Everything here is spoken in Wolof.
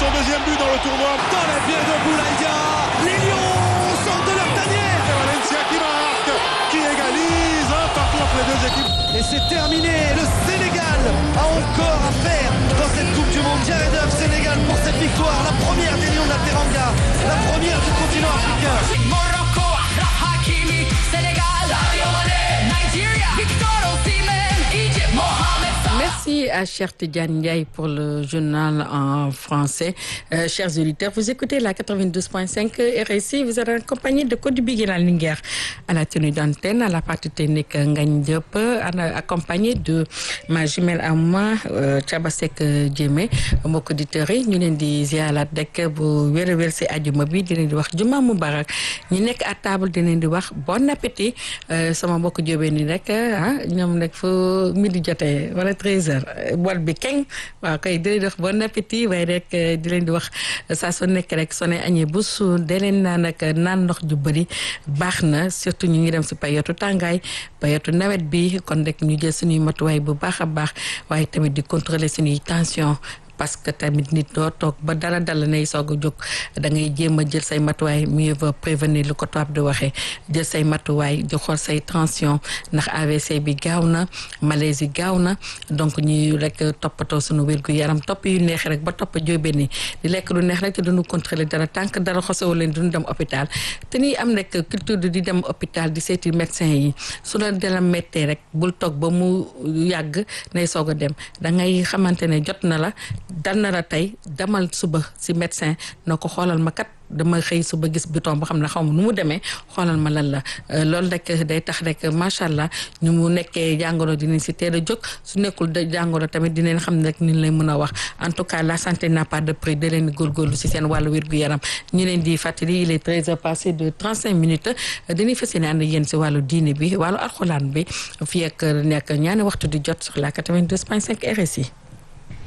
son deuxième but dans le tournoi. Dans les pieds de Boulaïdia, les Lions sortent de leur tanière. C'est Valencia qui marque, qui égalise un partout entre les deux équipes. Et c'est terminé. Le Sénégal a encore à faire dans cette Coupe du Monde. Jared Huff, Sénégal pour cette victoire, la première des Lions de la Teranga, la première du continent africain. Morocco, Achraf Hakimi, Sénégal, Sadio Mané, Nigeria, Victor Osimhen, Egypt, Mohamed Salah. Merci à Cher Tidiane Ndiaye pour le journal en français. Euh, chers auditeurs, vous écoutez la 92.5 RSI. Vous êtes en compagnie de Cody Biguela Linguère à la tenue d'antenne, à la partie technique Ngagne Diop, accompagné de ma jumelle à moi, euh, Tchabasek Djemé. mbokk auditeurs yi ñu leen di ziarat rek bu wér a wér si àjjuma bi di leen di wax juma mubarak ñi nekk à table di leen di wax bon appétit euh, sama mbokk jóobee ni rek ah ñoom nag fu midi jotee wala 13h bool bi keng waaw kay di leen di wax bon appétit waaye rek di leen di wax saa su nekk rek soo ne añee bu suur de leen naan ak naan ndox ju bëri baax na surtout ñu ngi dem si payotu tàngaay payotu nawet bi kon rek ñu jël suñuy matuwaay bu baax a baax waaye tamit di contrôler suñuy tension parce que tamit nit doo toog ba dara dala nay soog a jóg da ngay jéem a jël say matuwaay mieux vaut prévenir lu ko tubaab di waxee jël say matuwaay di xool say tension ndax AVC bi gaaw na malaise yi gaaw na donc ñuy rek toppatoo suñu wér gu yaram topp yu neex rek ba topp jóobe ni di lekk lu neex rek te duñu contrôler dara tànk dara xosewu leen duñu dem hôpital te ñuy am rek culture di dem hôpital di seeti médecin yi su la dala méttee rek bul toog ba mu yàgg nay soog a dem da ngay xamante ne jot na la dal na la tey demal suba si médecin na ko xoolal ma kat dama xëy suba gis bouton boo xam ne xaw ma nu mu demee xoolal ma lan la loolu rek day tax rek macha allah ñu mu nekkee jàngoro dinañ si teel a jóg su nekkul jàngoro tamit dinañ xam ne rek ni lay mën a wax en tout cas la santé n'a pas de prix da leen di góorgóorlu si seen wàllu wér-gu-yaram ñu leen di fàttali il est 13 heures passé de 35 minutes dañuy fas yéene ànd yéen si wàllu diine bi wàllu alxuraan bi fii ak nekk ñaani waxtu di jot sur la 92.5 RSI